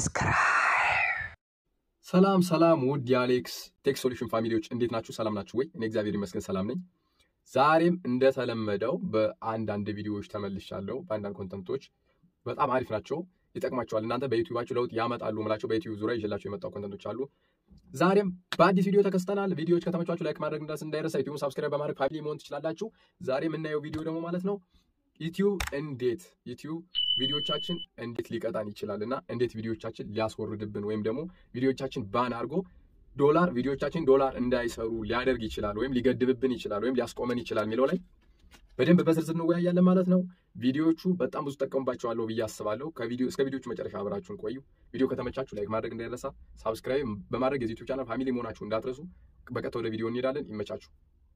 ሰላም ሰላም ውድ የአሌክስ ቴክ ሶሉሽን ፋሚሊዎች እንዴት ናችሁ? ሰላም ናችሁ ወይ? እኔ እግዚአብሔር ይመስገን ሰላም ነኝ። ዛሬም እንደተለመደው በአንዳንድ ቪዲዮዎች ተመልሻለሁ። በአንዳንድ ኮንተንቶች በጣም አሪፍ ናቸው፣ ይጠቅማቸዋል። እናንተ በዩቲዩባችሁ ለውጥ ያመጣሉ ምላቸው በዩቲዩብ ዙሪያ ይዤላቸው የመጣው ኮንተንቶች አሉ። ዛሬም በአዲስ ቪዲዮ ተከስተናል። ቪዲዮዎች ከተመቿችሁ ላይክ ማድረግ እንዳስ እንዳይረሳ፣ ዩቲዩብ ሳብስክራይብ በማድረግ ፋሚሊ መሆን ትችላላችሁ። ዛሬ የምናየው ቪዲዮ ደግሞ ማለት ነው ዩቲዩብ እንዴት ዩቲዩብ ቪዲዮቻችን እንዴት ሊቀጣን ይችላል እና እንዴት ቪዲዮቻችን ሊያስወርድብን ወይም ደግሞ ቪዲዮቻችን ባን አድርጎ ዶላር ቪዲዮቻችን ዶላር እንዳይሰሩ ሊያደርግ ይችላል ወይም ሊገድብብን ይችላል ወይም ሊያስቆመን ይችላል የሚለው ላይ በደንብ በዝርዝር እንወያያለን ማለት ነው። ቪዲዮዎቹ በጣም ብዙ ጠቀሙባቸዋለሁ ብዬ አስባለሁ። ከቪዲዮ እስከ ቪዲዮቹ መጨረሻ አብራችሁን ቆዩ። ቪዲዮ ከተመቻችሁ ላይክ ማድረግ እንዳይረሳ፣ ሳብስክራይብ በማድረግ የዚህ ዩቲዩብ ቻናል ፋሚሊ መሆናችሁ እንዳትረሱ። በቀጥታ ወደ ቪዲዮ እንሄዳለን። ይመቻችሁ።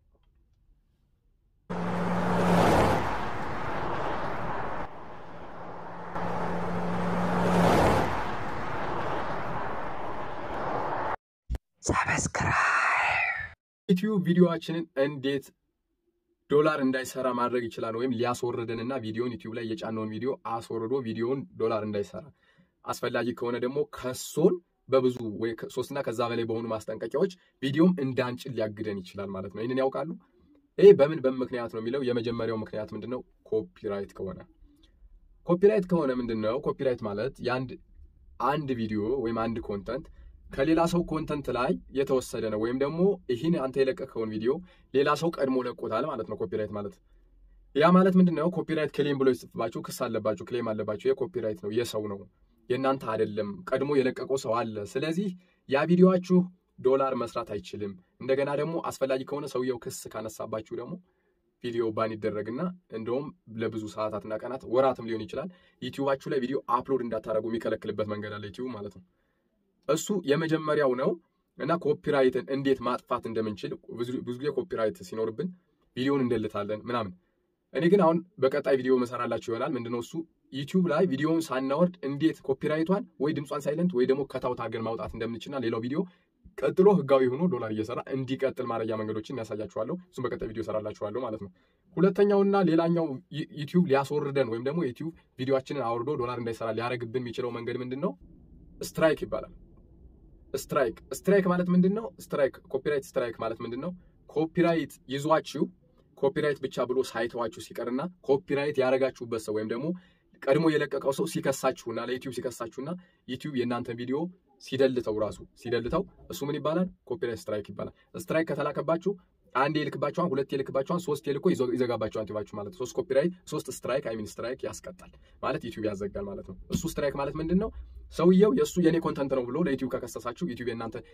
ዩቲዩብ ቪዲዮችንን እንዴት ዶላር እንዳይሰራ ማድረግ ይችላል ወይም ሊያስወርደን እና ቪዲዮን ዩቲዩብ ላይ የጫነውን ቪዲዮ አስወርዶ ቪዲዮን ዶላር እንዳይሰራ አስፈላጊ ከሆነ ደግሞ ከሶን በብዙ ወይ ሶስትና ከዛ በላይ በሆኑ ማስጠንቀቂያዎች ቪዲዮም እንዳንጭን ሊያግደን ይችላል ማለት ነው። ይህንን ያውቃሉ? ይህ በምን በምን ምክንያት ነው የሚለው የመጀመሪያው ምክንያት ምንድን ነው? ኮፒራይት ከሆነ ኮፒራይት ከሆነ ምንድን ነው? ኮፒራይት ማለት የአንድ አንድ ቪዲዮ ወይም አንድ ኮንተንት ከሌላ ሰው ኮንተንት ላይ የተወሰደ ነው ወይም ደግሞ ይህን አንተ የለቀቀውን ቪዲዮ ሌላ ሰው ቀድሞ ለቆታል ማለት ነው። ኮፒራይት ማለት ያ ማለት ምንድን ነው? ኮፒራይት ክሌም ብሎ ይጽፍባችሁ ክስ አለባችሁ፣ ክሌም አለባችሁ። የኮፒራይት ነው የሰው ነው የእናንተ አይደለም። ቀድሞ የለቀቀው ሰው አለ። ስለዚህ ያ ቪዲዮችሁ ዶላር መስራት አይችልም። እንደገና ደግሞ አስፈላጊ ከሆነ ሰውየው ክስ ካነሳባችሁ ደግሞ ቪዲዮ ባን ይደረግና እንደውም ለብዙ ሰዓታትና ቀናት ወራትም ሊሆን ይችላል ዩቲዩባችሁ ላይ ቪዲዮ አፕሎድ እንዳታደረጉ የሚከለክልበት መንገድ አለ ዩቲዩብ ማለት ነው። እሱ የመጀመሪያው ነው እና ኮፒራይትን እንዴት ማጥፋት እንደምንችል ብዙ ጊዜ ኮፒራይት ሲኖርብን ቪዲዮን እንደልታለን ምናምን። እኔ ግን አሁን በቀጣይ ቪዲዮ መሰራላችሁ ይሆናል። ምንድነው እሱ ዩቲዩብ ላይ ቪዲዮውን ሳናወርድ እንዴት ኮፒራይቷን ወይ ድምጿን ሳይለንት ወይ ደግሞ ከታውት አድርገን ማውጣት እንደምንችልና ሌላው ቪዲዮ ቀጥሎ ህጋዊ ሆኖ ዶላር እየሰራ እንዲቀጥል ማድረጊያ መንገዶችን ያሳያችኋለሁ። እሱም በቀጣይ ቪዲዮ ሰራላችኋለሁ ማለት ነው። ሁለተኛውና ሌላኛው ዩቲዩብ ሊያስወርደን ወይም ደግሞ ዩቲዩብ ቪዲዮችንን አውርዶ ዶላር እንዳይሰራ ሊያደርግብን የሚችለው መንገድ ምንድን ነው? ስትራይክ ይባላል። ስትራይክ ስትራይክ ማለት ምንድን ነው? ስትራይክ ኮፒራይት ስትራይክ ማለት ምንድን ነው? ኮፒራይት ይዟችሁ ኮፒራይት ብቻ ብሎ ሳይተዋችሁ ሲቀርና ኮፒራይት ያደረጋችሁበት ሰው ወይም ደግሞ ቀድሞ የለቀቀው ሰው ሲከሳችሁና ለዩቲዩብ ሲከሳችሁና ዩቲዩብ የእናንተን ቪዲዮ ሲደልተው ራሱ ሲደልተው እሱ ምን ይባላል? ኮፒራይት ስትራይክ ይባላል። ስትራይክ ከተላከባችሁ አንድ የልክባችኋን፣ ሁለት የልክባችኋን፣ ሶስት የልኮ ይዘጋባችኋን ዩቲዩባችሁ ማለት ነው። ሶስት ኮፒራይት ሶስት ስትራይክ አይሚን ስትራይክ ያስቀጣል ማለት ዩቲዩብ ያዘጋል ማለት ነው። እሱ ስትራይክ ማለት ምንድን ነው? ሰውየው የእሱ የኔ ኮንተንት ነው ብሎ ለዩቲዩብ ከከሰሳችሁ ዩቲዩብ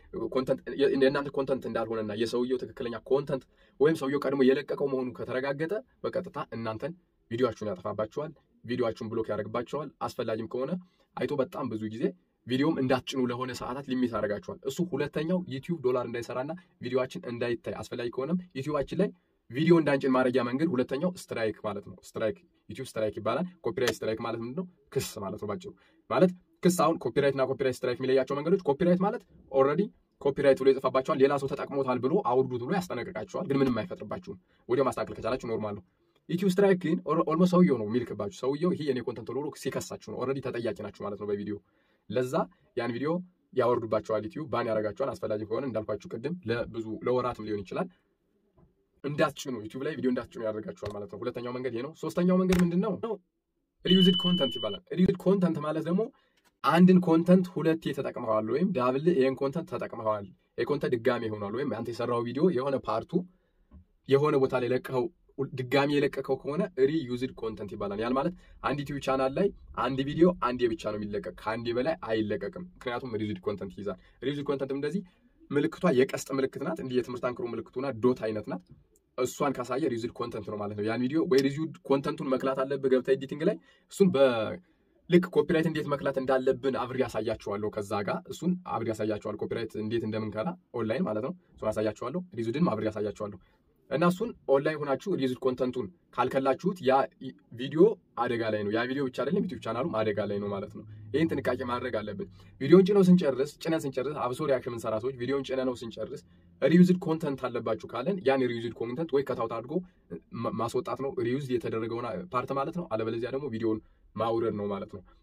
የእናንተ ኮንተንት እንዳልሆነና የሰውየው ትክክለኛ ኮንተንት ወይም ሰውየው ቀድሞ የለቀቀው መሆኑ ከተረጋገጠ በቀጥታ እናንተን ቪዲዮችሁን ያጠፋባችኋል። ቪዲዮችሁን ብሎክ ያደርግባችኋል። አስፈላጊም ከሆነ አይቶ በጣም ብዙ ጊዜ ቪዲዮም እንዳትጭኑ ለሆነ ሰዓታት ሊሚት ያደርጋችኋል። እሱ ሁለተኛው ዩቲዩብ ዶላር እንዳይሰራና ቪዲዮችን እንዳይታይ አስፈላጊ ከሆነም ዩቲዩባችን ላይ ቪዲዮ እንዳንጭን ማድረጊያ መንገድ ሁለተኛው ስትራይክ ማለት ነው። ስትራይክ ዩቲዩብ ስትራይክ ይባላል። ኮፒራይት ስትራይክ ማለት ምንድን ነው? ክስ ማለት ነው ባጭሩ። ማለት ክስ አሁን ኮፒራይት እና ኮፒራይት ስትራይክ የሚለያቸው መንገዶች ኮፒራይት ማለት ኦልሬዲ ኮፒራይት ብሎ የጽፋባቸዋል ሌላ ሰው ተጠቅሞታል ብሎ አውርዱት ብሎ ያስጠነቅቃቸዋል። ግን ምንም አይፈጥርባችሁም። ወዲያው ማስተካከል ከቻላችሁ ኖርማል ነው። ዩቲዩብ ስትራይክ ግን ኦልሞስት ሰውየው ነው የሚልክባችሁ። ሰውየው ይሄ የኔ ኮንተንት ብሎ ሲከሳችሁ ነው። ኦልሬዲ ተጠያቂ ናችሁ ማለት ነው በቪዲዮ ለዛ ያን ቪዲዮ ያወርዱባቸዋል። ዩቲዩብ ባን ያደርጋቸዋል። አስፈላጊ ከሆነ እንዳልኳችሁ ቅድም ለብዙ ለወራትም ሊሆን ይችላል እንዳትጭኑ ዩቲዩብ ላይ ቪዲዮ እንዳትጭኑ ያደርጋቸዋል ማለት ነው። ሁለተኛው መንገድ ይሄ ነው። ሶስተኛው መንገድ ምንድን ነው? ሪዩዝድ ኮንተንት ይባላል። ሪዩዝድ ኮንተንት ማለት ደግሞ አንድን ኮንተንት ሁለቴ ተጠቅመዋል ወይም ዳብል ይህን ኮንተንት ተጠቅመዋል፣ ይህ ኮንተንት ድጋሜ ሆኗል ወይም አንተ የሰራው ቪዲዮ የሆነ ፓርቱ የሆነ ቦታ ላይ ለቀኸው ድጋሚ የለቀቀው ከሆነ ሪዩዝድ ኮንተንት ይባላል። ያን ማለት አንድ ዩቲዩብ ቻናል ላይ አንድ ቪዲዮ አንዴ ብቻ ነው የሚለቀቅ፣ ከአንዴ በላይ አይለቀቅም። ምክንያቱም ሪዩዝድ ኮንተንት ይይዛል። ሪዩዝድ ኮንተንትም እንደዚህ ምልክቷ የቀስት ምልክት ናት። እንዲህ የትምህርት አንክሮ ምልክቱና ዶት አይነት ናት። እሷን ካሳየ ሪዩዝድ ኮንተንት ነው ማለት ነው። ያን ቪዲዮ ወይ ሪዩዝድ ኮንተንቱን መክላት አለብህ ገብተህ ኤዲቲንግ ላይ እሱን በልክ ኮፒራይት እንዴት መክላት እንዳለብን አብሬ ያሳያችኋለሁ። ከዛ ጋር እሱን አብሬ ያሳያችኋለሁ። ኮፒራይት እንዴት እንደምንከላ ኦንላይን ማለት ነው። እሱን ያሳያችኋለሁ። ሪዩዝድንም አብሬ ያሳያችኋለሁ። እና እሱን ኦንላይን ሆናችሁ ሪዩዝድ ኮንተንቱን ካልከላችሁት ያ ቪዲዮ አደጋ ላይ ነው። ያ ቪዲዮ ብቻ አይደለም ዩቲዩብ ቻናሉም አደጋ ላይ ነው ማለት ነው። ይህን ጥንቃቄ ማድረግ አለብን። ቪዲዮን ጭነው ስንጨርስ ጭነን ስንጨርስ አብሶ ሪያክሽን የምንሰራ ሰዎች ቪዲዮን ጭነ ነው ስንጨርስ ሪዩዝድ ኮንተንት አለባችሁ ካለን ያን ሪዩዝድ ኮንተንት ወይ ከታውት አድርጎ ማስወጣት ነው ሪዩዝድ የተደረገውን ፓርት ማለት ነው። አለበለዚያ ደግሞ ቪዲዮን ማውረድ ነው ማለት ነው።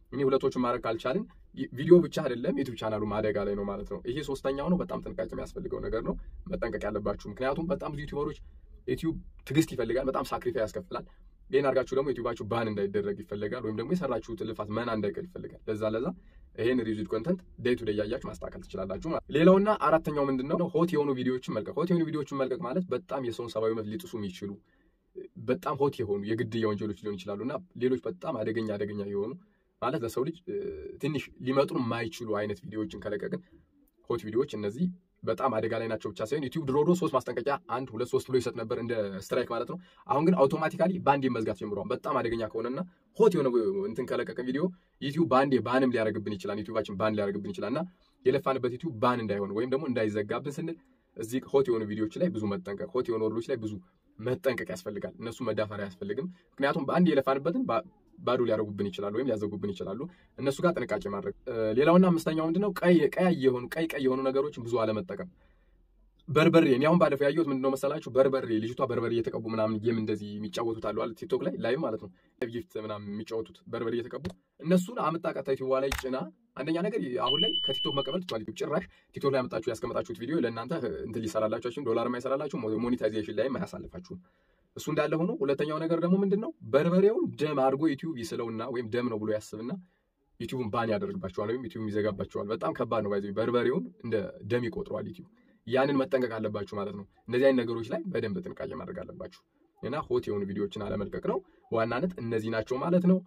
እኔ ሁለቶቹን ማድረግ ካልቻልን ቪዲዮ ብቻ አይደለም ዩቲዩብ ቻናሉ አደጋ ላይ ነው ማለት ነው። ይሄ ሶስተኛው ነው። በጣም ጥንቃቄ የሚያስፈልገው ነገር ነው። መጠንቀቅ ያለባችሁ ምክንያቱም በጣም ብዙ ዩቲዩበሮች ዩቲዩብ ትዕግስት ይፈልጋል። በጣም ሳክሪፋይ ያስከፍላል። ይህን አድርጋችሁ ደግሞ ዩቲዩባችሁ ባን እንዳይደረግ ይፈልጋል፣ ወይም ደግሞ የሰራችሁት ልፋት መና እንዳይቀር ይፈልጋል። ለዛ ለዛ ይህን ሪቪድ ኮንተንት ዴይ ቱ ዴይ እያያችሁ ማስተካከል ትችላላችሁ ማለት ሌላውና አራተኛው ምንድን ነው? ሆት የሆኑ ቪዲዮዎችን መልቀቅ። ሆት የሆኑ ቪዲዮዎችን መልቀቅ ማለት በጣም የሰውን ሰብአዊ መብት ሊጥሱ የሚችሉ በጣም ሆት የሆኑ የግድያ ወንጀሎች ሊሆን ይችላሉ እና ሌሎች በጣም አደገኛ አደገኛ የሆኑ ማለት ለሰው ልጅ ትንሽ ሊመጡ የማይችሉ አይነት ቪዲዮዎችን ከለቀቅን ሆት ቪዲዮዎች እነዚህ በጣም አደጋ ላይ ናቸው ብቻ ሳይሆን ዩቲዩብ ድሮ ድሮ ሶስት ማስጠንቀቂያ አንድ ሁለት ሶስት ብሎ ይሰጥ ነበር እንደ ስትራይክ ማለት ነው። አሁን ግን አውቶማቲካሊ ባንዴ መዝጋት ጀምሯል። በጣም አደገኛ ከሆነና ሆት የሆነ እንትን ከለቀቅን ቪዲዮ ዩቲዩብ ባንዴ ባንም ሊያደርግብን ይችላል። ዩቲዩባችን ባን ሊያደርግብን ይችላል እና የለፋንበት ዩቲዩብ ባን እንዳይሆን ወይም ደግሞ እንዳይዘጋብን ስንል እዚህ ሆት የሆኑ ቪዲዮዎች ላይ ብዙ መጠንቀቅ፣ ሆት የሆኑ ወርዶች ላይ ብዙ መጠንቀቅ ያስፈልጋል። እነሱ መዳፈር አያስፈልግም። ምክንያቱም በአንድ የለፋንበትን ባዶ ሊያደርጉብን ይችላሉ ወይም ሊያዘጉብን ይችላሉ። እነሱ ጋር ጥንቃቄ ማድረግ። ሌላውና አምስተኛው ምንድነው ቀይ ቀይ የሆኑ ቀይ ቀይ የሆኑ ነገሮችን ብዙ አለመጠቀም። በርበሬ እኔ አሁን ባለፈው ያየሁት ምንድነው መሰላችሁ? በርበሬ ልጅቷ በርበሬ እየተቀቡ ምናምን ጌም እንደዚህ የሚጫወቱት አሉ አለ ቲክቶክ ላይ ላይቭ ማለት ነው ጊፍት ምናምን የሚጫወቱት በርበሬ እየተቀቡ እነሱን አምጣ ቀጥታ ዩቲዩብ ላይ ጭና። አንደኛ ነገር አሁን ላይ ከቲክቶክ መቀበል ትችላል። ጭራሽ ቲክቶክ ላይ ያመጣችሁ ያስቀመጣችሁት ቪዲዮ ለእናንተ እንትን ሊሰራላችሁ ዶላር የማይሰራላችሁ ሞኔታይዜሽን ላይም አያሳልፋችሁም። እሱ እንዳለ ሆኖ ሁለተኛው ነገር ደግሞ ምንድን ነው በርበሬውን ደም አድርጎ ዩቲዩብ ይስለውና ወይም ደም ነው ብሎ ያስብና ዩቲዩብን ባን ያደርግባቸዋል ወይም ዩቲዩብ ይዘጋባቸዋል። በጣም ከባድ ነው። ባይዘ በርበሬውን እንደ ደም ይቆጥረዋል ዩቲዩብ። ያንን መጠንቀቅ አለባችሁ ማለት ነው። እንደዚህ አይነት ነገሮች ላይ በደንብ ጥንቃቄ ማድረግ አለባችሁ እና ሆት የሆኑ ቪዲዮዎችን አለመልቀቅ ነው ዋናነት። እነዚህ ናቸው ማለት ነው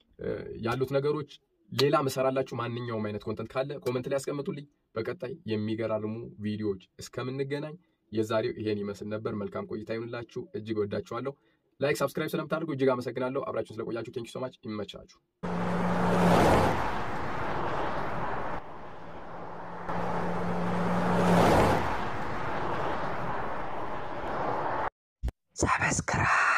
ያሉት ነገሮች። ሌላ መሰራላችሁ ማንኛውም አይነት ኮንተንት ካለ ኮመንት ላይ ያስቀምጡልኝ። በቀጣይ የሚገራርሙ ቪዲዮዎች እስከምንገናኝ የዛሬው ይሄን ይመስል ነበር። መልካም ቆይታ ይሁንላችሁ። እጅግ ወዳችኋለሁ። ላይክ፣ ሳብስክራይብ ስለምታደርጉ እጅግ አመሰግናለሁ። አብራችሁን ስለቆያችሁ ቴንኪ ሶማች። ይመቻችሁ። ሰብስክራይብ